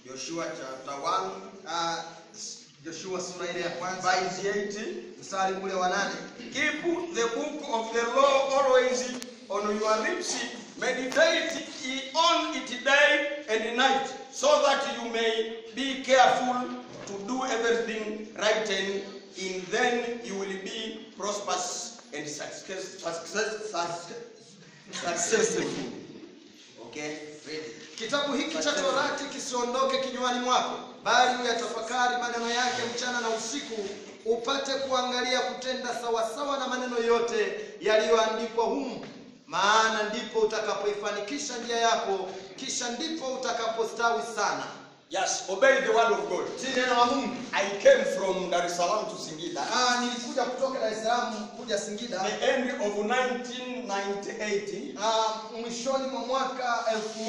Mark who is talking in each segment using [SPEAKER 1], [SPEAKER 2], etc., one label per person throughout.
[SPEAKER 1] Joshua chapter 1
[SPEAKER 2] Ah, Joshua sura ile ya kwanza
[SPEAKER 1] verse 8.
[SPEAKER 2] mstari ule wa nane
[SPEAKER 1] Keep the book of the law always on your lips. Meditate ye on it day and night, so that you may be careful to do everything right, and in then you will be prosperous and success, success, success, successful. Okay, read.
[SPEAKER 2] Kitabu hiki cha Torati kisiondoke kinywani mwako, bali uyatafakari maneno yake mchana na usiku, upate kuangalia kutenda sawasawa na maneno yote yaliyoandikwa humu, maana ndipo utakapoifanikisha njia yako, kisha ndipo utakapostawi sana.
[SPEAKER 1] Yes, obey the word of God.
[SPEAKER 2] Si neno la Mungu.
[SPEAKER 1] I came from Dar es Salaam to Singida.
[SPEAKER 2] Ah, nilikuja kutoka Dar es Salaam kuja Singida
[SPEAKER 1] The end of 1998,
[SPEAKER 2] ah, mwishoni mwa mwaka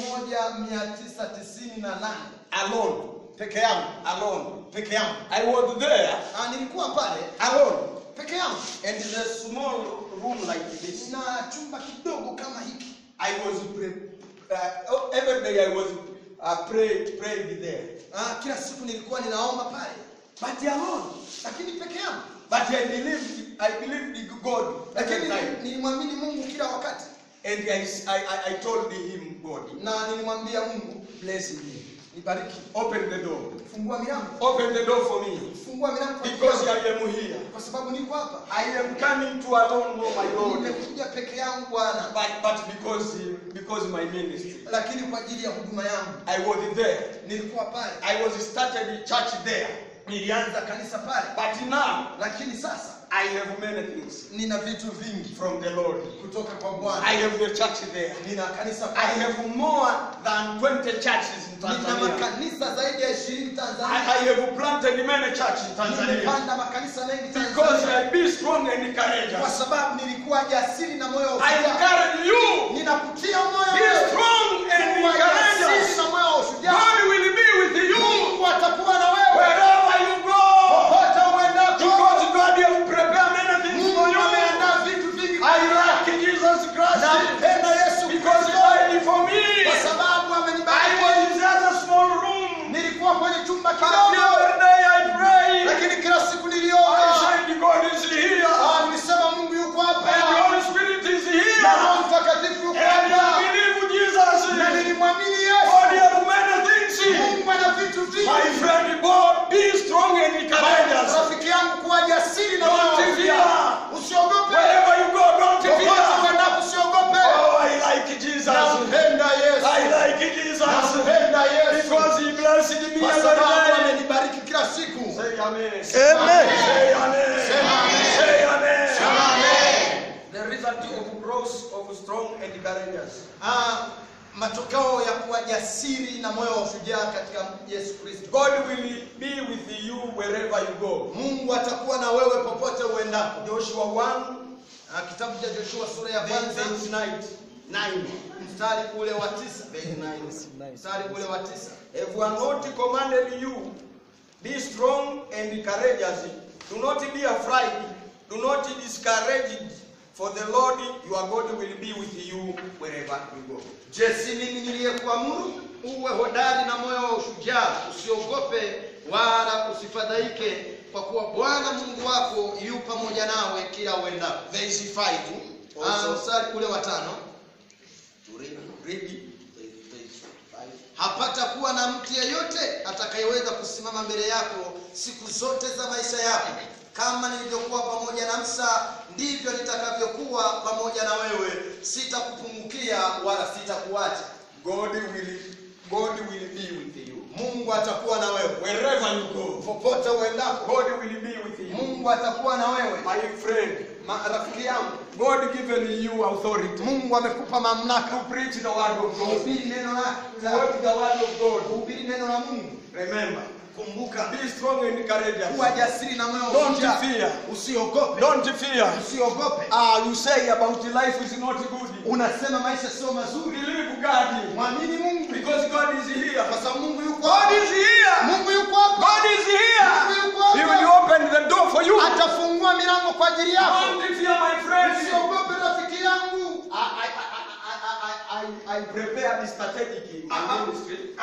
[SPEAKER 2] 1998
[SPEAKER 1] alone,
[SPEAKER 2] peke yangu
[SPEAKER 1] alone.
[SPEAKER 2] peke yangu
[SPEAKER 1] I was there,
[SPEAKER 2] ah, nilikuwa pale
[SPEAKER 1] alone,
[SPEAKER 2] peke yangu
[SPEAKER 1] and in a small room like this.
[SPEAKER 2] na chumba kidogo kama hiki
[SPEAKER 1] I was pray, uh, oh, every day I was uh, pray, prayed there,
[SPEAKER 2] ah, kila siku nilikuwa ninaomba pale
[SPEAKER 1] but alone.
[SPEAKER 2] lakini peke yangu
[SPEAKER 1] But I believed, I believed in God every
[SPEAKER 2] lakini
[SPEAKER 1] time,
[SPEAKER 2] nilimwamini mungu kila wakati
[SPEAKER 1] and I, I, I- I told him, God,
[SPEAKER 2] na nilimwambia mungu
[SPEAKER 1] bless me,
[SPEAKER 2] nibariki
[SPEAKER 1] open the door,
[SPEAKER 2] fungua milango
[SPEAKER 1] open the door for me,
[SPEAKER 2] fungua milango kwa ajili
[SPEAKER 1] because
[SPEAKER 2] yangu.
[SPEAKER 1] I am here.
[SPEAKER 2] kwa sababu niko hapa
[SPEAKER 1] I am coming to alone, oh my Lord.
[SPEAKER 2] nimekuja peke yangu bwana
[SPEAKER 1] But, but because because my ministry,
[SPEAKER 2] lakini kwa ajili ya huduma yangu
[SPEAKER 1] I was there.
[SPEAKER 2] nilikuwa pale
[SPEAKER 1] I was started the church there.
[SPEAKER 2] nilianza kanisa pale
[SPEAKER 1] But now
[SPEAKER 2] lakini sasa
[SPEAKER 1] I have many things
[SPEAKER 2] nina vitu vingi
[SPEAKER 1] from the Lord.
[SPEAKER 2] kutoka kwa
[SPEAKER 1] I
[SPEAKER 2] bwana
[SPEAKER 1] have the church there.
[SPEAKER 2] nina kanisa
[SPEAKER 1] I
[SPEAKER 2] pale
[SPEAKER 1] have more than 20 churches in
[SPEAKER 2] nina
[SPEAKER 1] Tanzania.
[SPEAKER 2] makanisa zaidi ya ishirini
[SPEAKER 1] I,
[SPEAKER 2] tanzania
[SPEAKER 1] I have planted many churches in Tanzania
[SPEAKER 2] nimepanda makanisa mengi
[SPEAKER 1] because
[SPEAKER 2] tanzania
[SPEAKER 1] I be strong and
[SPEAKER 2] kwa
[SPEAKER 1] courageous.
[SPEAKER 2] sababu nilikuwa jasiri na moyo wa
[SPEAKER 1] I
[SPEAKER 2] ushujaa
[SPEAKER 1] encourage you.
[SPEAKER 2] ninakutia moyo
[SPEAKER 1] Be
[SPEAKER 2] wewe.
[SPEAKER 1] strong and
[SPEAKER 2] Kuwa jasiri
[SPEAKER 1] courageous.
[SPEAKER 2] na moyo wa ushujaa
[SPEAKER 1] God will be with you
[SPEAKER 2] mungu atakuwa na wewe
[SPEAKER 1] wherever you go.
[SPEAKER 2] popote uendako
[SPEAKER 1] Because God has prepared many things for
[SPEAKER 2] mungu
[SPEAKER 1] you.
[SPEAKER 2] ameandaa vitu vingi
[SPEAKER 1] I like Jesus Christ
[SPEAKER 2] nampenda yesu
[SPEAKER 1] because He
[SPEAKER 2] kristo
[SPEAKER 1] died for me.
[SPEAKER 2] kwa sababu
[SPEAKER 1] I
[SPEAKER 2] amenibariki
[SPEAKER 1] was in just a small room.
[SPEAKER 2] nilikuwa kwenye chumba
[SPEAKER 1] But
[SPEAKER 2] kidogo
[SPEAKER 1] every day I pray.
[SPEAKER 2] lakini kila siku
[SPEAKER 1] I
[SPEAKER 2] niliomba
[SPEAKER 1] said God is here.
[SPEAKER 2] Ah, nilisema mungu yuko
[SPEAKER 1] And the
[SPEAKER 2] hapa
[SPEAKER 1] Holy Spirit is here.
[SPEAKER 2] na roho mtakatifu yuko
[SPEAKER 1] And
[SPEAKER 2] hapa
[SPEAKER 1] I believe Jesus.
[SPEAKER 2] na nilimwamini
[SPEAKER 1] God
[SPEAKER 2] yesu
[SPEAKER 1] has many things.
[SPEAKER 2] mungu ana vitu
[SPEAKER 1] My
[SPEAKER 2] vingi
[SPEAKER 1] friend, God, be strong and courageous.
[SPEAKER 2] rafiki yangu kuwa jasiri na moyo wa
[SPEAKER 1] Don't
[SPEAKER 2] ushujaa.
[SPEAKER 1] fear.
[SPEAKER 2] usiogope
[SPEAKER 1] Wherever you go, don't
[SPEAKER 2] popote
[SPEAKER 1] fear.
[SPEAKER 2] uendapo usiogope
[SPEAKER 1] Oh, I like Jesus.
[SPEAKER 2] nampenda yesu
[SPEAKER 1] I like Jesus.
[SPEAKER 2] nampenda yesu
[SPEAKER 1] Because he blessed me
[SPEAKER 2] kwa
[SPEAKER 1] every
[SPEAKER 2] sababu
[SPEAKER 1] day.
[SPEAKER 2] amenibariki kila siku
[SPEAKER 1] Say amen.
[SPEAKER 2] Amen.
[SPEAKER 1] Say amen.
[SPEAKER 2] Say amen.
[SPEAKER 1] Say amen.
[SPEAKER 2] Amen.
[SPEAKER 1] The result of growth of strong and courageous.
[SPEAKER 2] Ah, matokeo ya kuwa jasiri na moyo wa ushujaa katika yesu kristo
[SPEAKER 1] God will be with you wherever you go.
[SPEAKER 2] mungu atakuwa na wewe popote uendapo
[SPEAKER 1] Joshua 1,
[SPEAKER 2] Ah, kitabu cha joshua sura ya
[SPEAKER 1] verse
[SPEAKER 2] kwanza
[SPEAKER 1] 9. 9.
[SPEAKER 2] mstari ule wa tisa
[SPEAKER 1] Verse 9.
[SPEAKER 2] mstari ule wa tisa
[SPEAKER 1] If I not commanded you, be strong and courageous. Do not be afraid. Do not be discouraged. For the Lord your God will be with you wherever you go.
[SPEAKER 2] je si mimi niliyekuamuru uwe hodari na moyo wa ushujaa usiogope wala usifadhaike kwa kuwa bwana mungu wako yu pamoja nawe kila uendapo
[SPEAKER 1] Verse 5.
[SPEAKER 2] Ah,
[SPEAKER 1] Also,
[SPEAKER 2] mstari ule wa tano
[SPEAKER 1] to read, read it. Verse 5.
[SPEAKER 2] hapata kuwa na mtu yeyote atakayeweza kusimama mbele yako siku zote za maisha yako kama nilivyokuwa pamoja na msa ndivyo nitakavyokuwa pamoja na wewe sitakupungukia wala sitakuacha
[SPEAKER 1] God will, God will be with you.
[SPEAKER 2] mungu atakuwa na wewe
[SPEAKER 1] Wherever you go,
[SPEAKER 2] popote uendapo
[SPEAKER 1] God will be with you.
[SPEAKER 2] mungu atakuwa na wewe
[SPEAKER 1] My friend,
[SPEAKER 2] Ma- rafiki yangu
[SPEAKER 1] God given you authority
[SPEAKER 2] mungu amekupa mamlaka
[SPEAKER 1] to preach the word of God.
[SPEAKER 2] kuhubiri neno la
[SPEAKER 1] To work the word of God.
[SPEAKER 2] kuhubiri neno la mungu
[SPEAKER 1] Remember,
[SPEAKER 2] kumbuka
[SPEAKER 1] be strong and courageous.
[SPEAKER 2] kuwa jasiri na moyo wa
[SPEAKER 1] Don't
[SPEAKER 2] ushujaa.
[SPEAKER 1] fear.
[SPEAKER 2] usiogope
[SPEAKER 1] Don't fear.
[SPEAKER 2] usiogope
[SPEAKER 1] Ah, you say about life is not good.
[SPEAKER 2] unasema maisha sio mazuri
[SPEAKER 1] Believe God.
[SPEAKER 2] mwamini mungu
[SPEAKER 1] Because God is here.
[SPEAKER 2] kwa sababu mungu yuko
[SPEAKER 1] God
[SPEAKER 2] hapa.
[SPEAKER 1] is here.
[SPEAKER 2] mungu yuko hapa
[SPEAKER 1] God is here.
[SPEAKER 2] mungu yuko
[SPEAKER 1] He will
[SPEAKER 2] hapa
[SPEAKER 1] open the door for you.
[SPEAKER 2] atafungua milango kwa ajili yako
[SPEAKER 1] Don't fear, my friend.
[SPEAKER 2] usiogope rafiki yangu
[SPEAKER 1] I, I, I, I, I, I, I prepare the strategic
[SPEAKER 2] Ah, ah,
[SPEAKER 1] ministry.
[SPEAKER 2] ah, ah,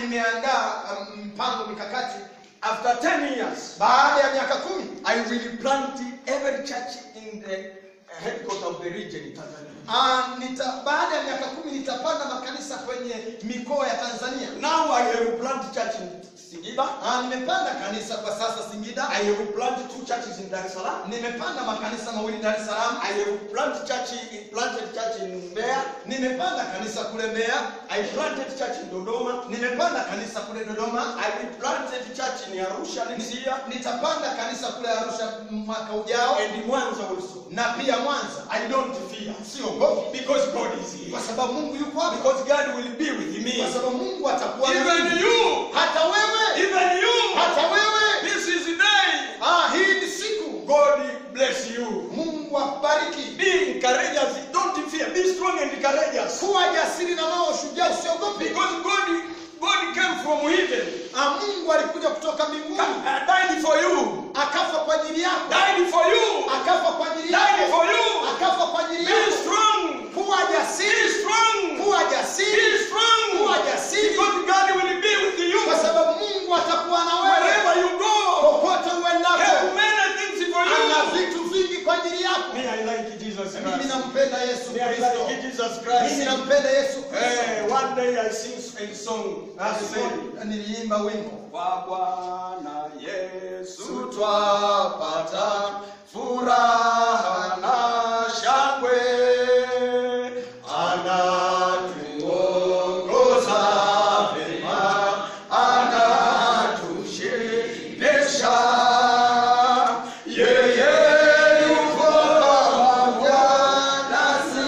[SPEAKER 2] nimeandaa um, mpango mikakati
[SPEAKER 1] After 10 years,
[SPEAKER 2] baada ya miaka kumi
[SPEAKER 1] I will plant every church in the headquarters of the region in Tanzania.
[SPEAKER 2] Ah, nita, baada ya miaka kumi nitapanda makanisa kwenye mikoa ya Tanzania.
[SPEAKER 1] Now I have planted church in Singida.
[SPEAKER 2] Ah, nimepanda kanisa kwa sasa Singida.
[SPEAKER 1] I have planted two churches in Dar es Salaam.
[SPEAKER 2] Nimepanda makanisa mawili Dar es Salaam.
[SPEAKER 1] I have planted church in, planted church in Mbeya.
[SPEAKER 2] Nimepanda kanisa kule Mbeya.
[SPEAKER 1] I planted church in Dodoma.
[SPEAKER 2] Nimepanda kanisa kule Dodoma.
[SPEAKER 1] I planted church in Arusha this year
[SPEAKER 2] Nitapanda kanisa kule Arusha mwaka ujao
[SPEAKER 1] and in Mwanza also.
[SPEAKER 2] na pia Mwanza.
[SPEAKER 1] I don't fear
[SPEAKER 2] Siogopi
[SPEAKER 1] because God is here.
[SPEAKER 2] kwa sababu Mungu yuko hapa,
[SPEAKER 1] Because God will be with me.
[SPEAKER 2] kwa sababu Mungu atakuwa na
[SPEAKER 1] Even
[SPEAKER 2] mimi.
[SPEAKER 1] you,
[SPEAKER 2] hata wewe,
[SPEAKER 1] even you,
[SPEAKER 2] hata wewe.
[SPEAKER 1] this is the day.
[SPEAKER 2] Ah, hii ni siku.
[SPEAKER 1] God bless you.
[SPEAKER 2] Mungu akubariki.
[SPEAKER 1] Be courageous. Don't fear. Be strong and courageous.
[SPEAKER 2] Kuwa jasiri na moyo shujaa, usiogope.
[SPEAKER 1] Because God, God came from heaven,
[SPEAKER 2] Ah, Mungu alikuja kutoka mbinguni
[SPEAKER 1] uh, died for you,
[SPEAKER 2] akafa kwa ajili yako,
[SPEAKER 1] died for you,
[SPEAKER 2] akafa kwa ajili
[SPEAKER 1] died
[SPEAKER 2] yako,
[SPEAKER 1] for you.
[SPEAKER 2] akafa kwa ajili
[SPEAKER 1] Be
[SPEAKER 2] yako.
[SPEAKER 1] strong.
[SPEAKER 2] Kuwa
[SPEAKER 1] Be
[SPEAKER 2] jasiri,
[SPEAKER 1] strong.
[SPEAKER 2] kuwa
[SPEAKER 1] Be
[SPEAKER 2] jasiri,
[SPEAKER 1] strong.
[SPEAKER 2] kuwa jasiri,
[SPEAKER 1] Because God will be with you
[SPEAKER 2] kwa sababu Mungu atakuwa na wewe
[SPEAKER 1] wherever you go.
[SPEAKER 2] popote
[SPEAKER 1] Have
[SPEAKER 2] uendapo.
[SPEAKER 1] many things for
[SPEAKER 2] Ana
[SPEAKER 1] you.
[SPEAKER 2] vitu vingi kwa ajili yako.
[SPEAKER 1] May I like Jesus
[SPEAKER 2] Mimi
[SPEAKER 1] Christ.
[SPEAKER 2] nampenda Yesu
[SPEAKER 1] May I
[SPEAKER 2] Kristo.
[SPEAKER 1] like Jesus
[SPEAKER 2] Mimi
[SPEAKER 1] Christ.
[SPEAKER 2] nampenda Yesu
[SPEAKER 1] Eh,
[SPEAKER 2] Kristo.
[SPEAKER 1] one day I sing a song. I said,
[SPEAKER 2] Siku niliimba wimbo
[SPEAKER 1] Kwa Bwana Yesu
[SPEAKER 2] twapata furaha na shangwe, anatuongoza vema, anatushibisha. Yeye yuko pamoja nasi,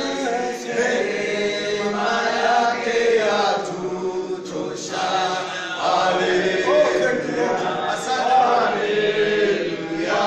[SPEAKER 2] neema yake yatutosha. Haleluya. Asante. Haleluya.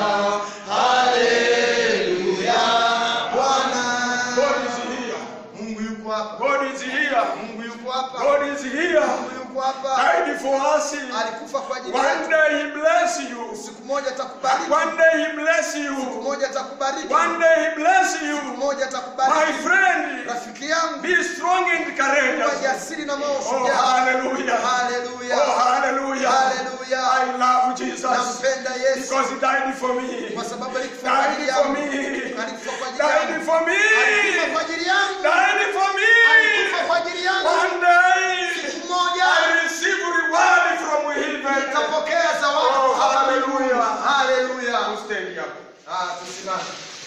[SPEAKER 2] Haleluya. Bwana.
[SPEAKER 1] God is here.
[SPEAKER 2] Mungu yuko hapa.
[SPEAKER 1] God is here.
[SPEAKER 2] Mungu yuko hapa.
[SPEAKER 1] God is here.
[SPEAKER 2] Mungu yuko hapa.
[SPEAKER 1] Died for us.
[SPEAKER 2] Alikufa kwa ajili
[SPEAKER 1] One
[SPEAKER 2] yetu.
[SPEAKER 1] day He bless you.
[SPEAKER 2] Siku moja atakubariki.
[SPEAKER 1] One day He bless
[SPEAKER 2] Siku
[SPEAKER 1] you.
[SPEAKER 2] moja atakubariki.
[SPEAKER 1] One day He bless
[SPEAKER 2] Siku
[SPEAKER 1] you.
[SPEAKER 2] moja
[SPEAKER 1] My
[SPEAKER 2] atakubariki.
[SPEAKER 1] friend,
[SPEAKER 2] Rafiki yangu,
[SPEAKER 1] be strong and
[SPEAKER 2] kuwa
[SPEAKER 1] courageous.
[SPEAKER 2] jasiri na moyo
[SPEAKER 1] Oh,
[SPEAKER 2] shujaa.
[SPEAKER 1] hallelujah.
[SPEAKER 2] Haleluya.
[SPEAKER 1] Oh, hallelujah.
[SPEAKER 2] Haleluya.
[SPEAKER 1] I love Jesus
[SPEAKER 2] Nampenda Yesu
[SPEAKER 1] because He died for me.
[SPEAKER 2] kwa sababu alikufa kwa ajili
[SPEAKER 1] Died for
[SPEAKER 2] yangu.
[SPEAKER 1] me.
[SPEAKER 2] Alikufa kwa ajili yangu.
[SPEAKER 1] Died for me.
[SPEAKER 2] Alikufa kwa ajili yangu.
[SPEAKER 1] Died for me.
[SPEAKER 2] Alikufa kwa ajili yangu.
[SPEAKER 1] One day
[SPEAKER 2] Siku moja
[SPEAKER 1] I receive reward from heaven.
[SPEAKER 2] nikapokea zawadi
[SPEAKER 1] Oh,
[SPEAKER 2] kutoka
[SPEAKER 1] hallelujah.
[SPEAKER 2] mbinguni. Haleluya.
[SPEAKER 1] Stand up.
[SPEAKER 2] Ah, tusimame.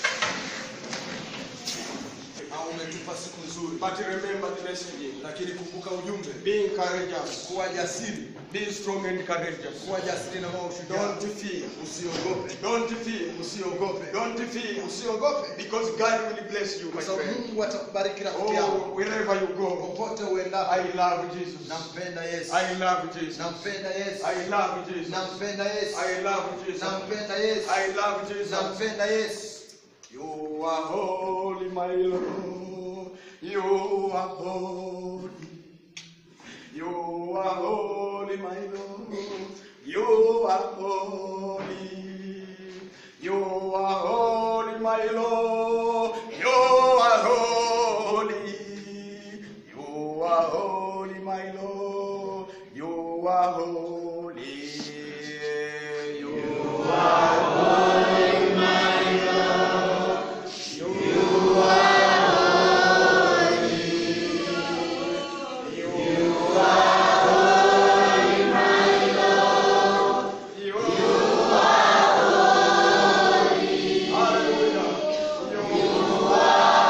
[SPEAKER 2] Ah, umetupa siku nzuri,
[SPEAKER 1] But remember the message.
[SPEAKER 2] lakini kumbuka ujumbe,
[SPEAKER 1] Being courageous.
[SPEAKER 2] kuwa jasiri,
[SPEAKER 1] Be strong and courageous.
[SPEAKER 2] kuwa jasiri na moyo shujaa.
[SPEAKER 1] Don't fear.
[SPEAKER 2] Usiogope,
[SPEAKER 1] Don't fear.
[SPEAKER 2] usiogope,
[SPEAKER 1] Don't fear.
[SPEAKER 2] usiogope,
[SPEAKER 1] Because God will bless you, my
[SPEAKER 2] kwa sababu
[SPEAKER 1] friend.
[SPEAKER 2] Mungu atakubariki rafiki yangu
[SPEAKER 1] Oh, wherever you go.
[SPEAKER 2] popote uendapo.
[SPEAKER 1] I love Jesus.
[SPEAKER 2] Nampenda Yesu,
[SPEAKER 1] I love Jesus.
[SPEAKER 2] nampenda Yesu,
[SPEAKER 1] I love Jesus.
[SPEAKER 2] nampenda Yesu,
[SPEAKER 1] I love Jesus.
[SPEAKER 2] nampenda Yesu,
[SPEAKER 1] I love Jesus.
[SPEAKER 2] nampenda Yesu.
[SPEAKER 1] You are holy, my Lord. You are holy. You are holy, my Lord. You are holy. You are holy, my Lord. You are holy. You are holy, my Lord. You are holy. You are You Hallelujah. You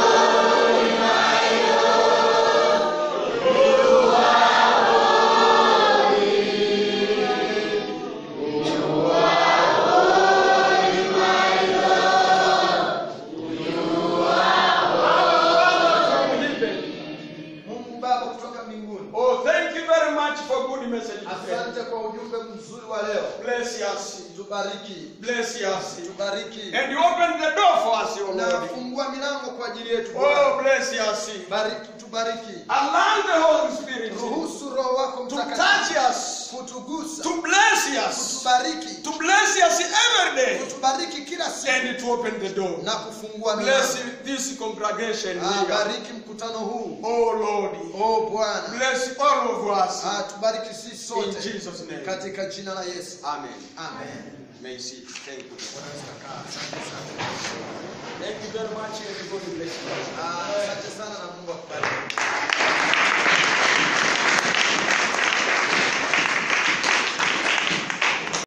[SPEAKER 2] Mungu Baba kutoka mbinguni,
[SPEAKER 1] Oh, thank you very much for good message.
[SPEAKER 2] asante kwa ujumbe mzuri wa leo.
[SPEAKER 1] Bless us.
[SPEAKER 2] Tubariki,
[SPEAKER 1] Bless us.
[SPEAKER 2] tubariki
[SPEAKER 1] And you open the door for us, O
[SPEAKER 2] na
[SPEAKER 1] Lord.
[SPEAKER 2] fungua milango kwa ajili yetu
[SPEAKER 1] Oh,
[SPEAKER 2] Bwana.
[SPEAKER 1] bless us.
[SPEAKER 2] Bariki, tubariki,
[SPEAKER 1] Allow the Holy Spirit
[SPEAKER 2] ruhusu Roho wako
[SPEAKER 1] to
[SPEAKER 2] Mtakatifu
[SPEAKER 1] touch us,
[SPEAKER 2] kutugusa,
[SPEAKER 1] to bless us,
[SPEAKER 2] kutubariki
[SPEAKER 1] to bless us every day,
[SPEAKER 2] kutubariki kila siku
[SPEAKER 1] and to open the door.
[SPEAKER 2] na kufungua
[SPEAKER 1] Bless
[SPEAKER 2] milango
[SPEAKER 1] this congregation
[SPEAKER 2] Ah,
[SPEAKER 1] here.
[SPEAKER 2] bariki mkutano huu
[SPEAKER 1] Oh Lord,
[SPEAKER 2] o bwana
[SPEAKER 1] bless all of us.
[SPEAKER 2] Ah, tubariki sisi
[SPEAKER 1] In
[SPEAKER 2] sote
[SPEAKER 1] Jesus' name.
[SPEAKER 2] katika jina la yesu
[SPEAKER 1] Amen.
[SPEAKER 2] amen
[SPEAKER 1] May see. Thank you. Thank you very much. Everybody bless you.
[SPEAKER 2] Ah, asante